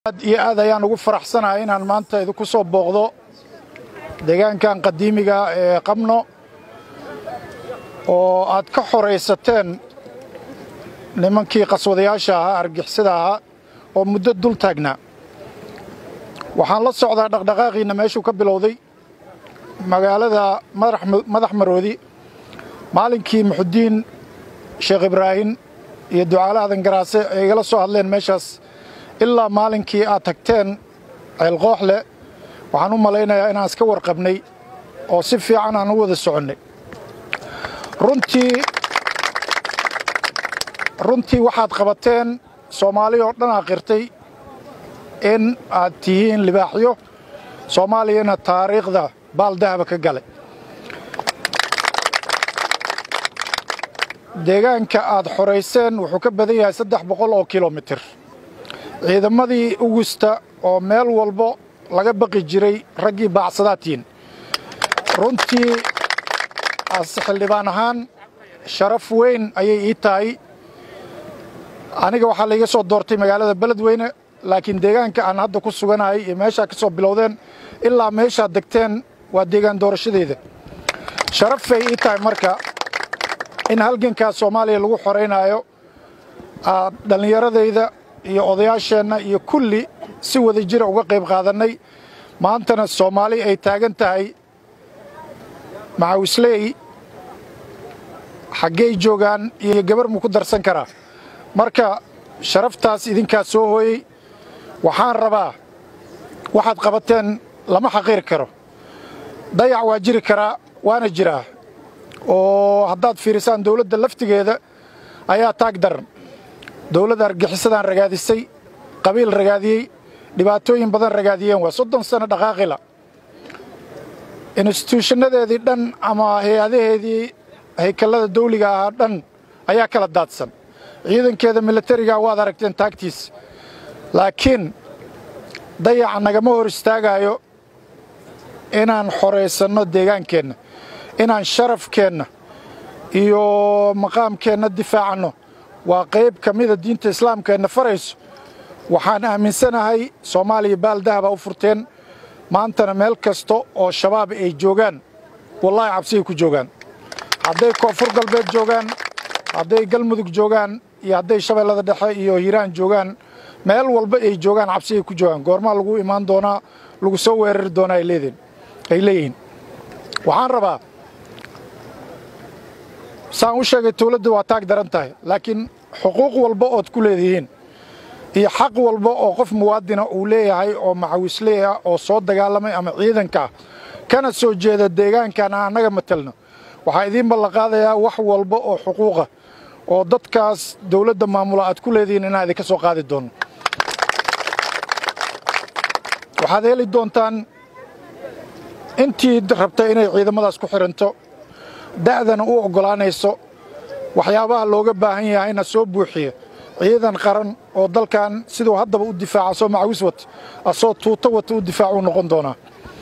aad iyo aad ayaan ugu faraxsanahay inaan maanta idinku soo booqdo deegaankan qadiimiga ee qabno oo aad ka xoraysateen nimankii qaswadayaasha ahaa argixisada ahaa oo muddo dul taagnaa waxaan la socdaa dhaqdhaqaaqiinna meeshuu ka bilowday magaalada madax maroodi maalinkii muxudiin sheekh ibraahim iyo ducaale adan garaase ay igala soo hadleen meeshaas ilaa maalinkii aad tagteen ceelqooxle waxaan u malaynayaa inaan iska warqabnay oo si fiican aan u wada soconnay runtii runtii waxaad qabateen soomaali oo dhan aa qirtay in aad tihiin libaaxyo soomaaliyana taariikhda baaldahaba ka galay deegaanka aad xorayseen wuxuu ka badan yahay saddex boqol oo kilomitir ciidamadii ugusta oo meel walbo laga baqi jiray raggii baacsadaatiin runtii ase xildhibaan ahaan sharaf weyn ayay ii tahay aniga waxaa laiga soo doortay magaalada beledweyne laakiin deegaanka aan hadda ku suganahay iyo meeshaa ka soo bilowdeen ilaa meeshaad degteen waa deegaan doorashadeeda sharafay ii tahay marka in halgankaas soomaaliya lagu xoraynaayo aad dhallinyaradayda iyo odayaasheenna iyo kulli si wada jira uga qayb qaadannay maantana soomaali ay taagan tahay macawisley xaggey joogaan iyo gabar mu ku darsan karaa marka sharaftaas idinkaa soo hooyey waxaan rabaa waxaad qabateen lama xaqiiri karo dayac waa jiri karaa waana jiraa oo haddaad fiirisaan dawladda laftigeeda ayaa taag daran dawladda argixisadaan ragaadisay qabiil ragaadiyey dhibaatooyin badan ragaadiyeen waa soddon sano dhaqaaqila instituushanadeedii dhan ama hay-adaheedii haykallada dawliga ahaa dhan ayaa kala daadsan ciidankeeda milatariga waad aragteen taagtiis laakiin dayaca nagama hor istaagaayo inaan xoraysanno deegaankeenna inaan sharafkeenna iyo maqaamkeenna difaacanno waa qayb ka mida diinta islaamkeenna farayso waxaan aaminsanahay soomaaliya baaldahaba u furteen maantana meel kasta oo shabaab ay joogaan wallaahi cabsigay ku joogaan hadday koonfur galbeed joogaan hadday galmudug joogaan iyo hadday shabeellada dhexe iyo hiiraan joogaan meel walba ay joogaan cabsigay ku joogaan goormaa lagu imaan doonaa lagu soo weerari doonaa ay leeyihiin waxaan rabaa saan u sheegay dawladda waa taag daran tahay laakiin xuquuq walba ood ku leedihiin iyo xaq walba oo qof muwaadina uu leeyahay oo macawisley ah oo soo dagaalamay ama ciidanka ah kana soo jeeda deegaankan aan annaga matelno waxaa idiin ballanqaadayaa wax walba oo xuquuqa oo dadkaas dawladda maamula aad ku leedihiin inaan idinka soo qaadi doonno waxaad heli doontaan intii rabta inay ciidamadaas ku xidhanto da'dana u oggolaanayso waxyaabaha looga baahan yahayna soo buuxiya ciidan qaran oo dalkan siduu haddaba u difaaca soo macawis wata asoo tuuto wata u difaacuu noqon doonaa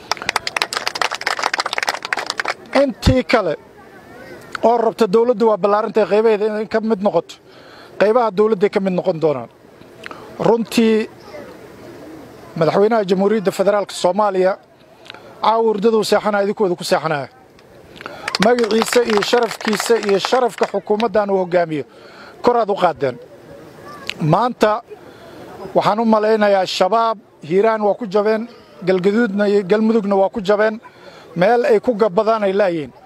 intii kale oo rabta dawladdu waa ballaarantay qaybaheeda inay ka mid noqoto qaybaha dawladday ka mid noqon doonaan runtii madaxweynaha jamhuuriyadda federaalka soomaaliya caawa hurdaduu seexanaya idinkooda ku seexanaya magaciisa iyo sharafkiisa iyo sharafka xukuumaddan uu hoggaamiyo koraad u qaadeen maanta waxaan u malaynayaa shabaab hiiraan waa ku jabeen galgaduudna iyo galmudugna waa ku jabeen meel ay ku gabbadaan ay laayihiin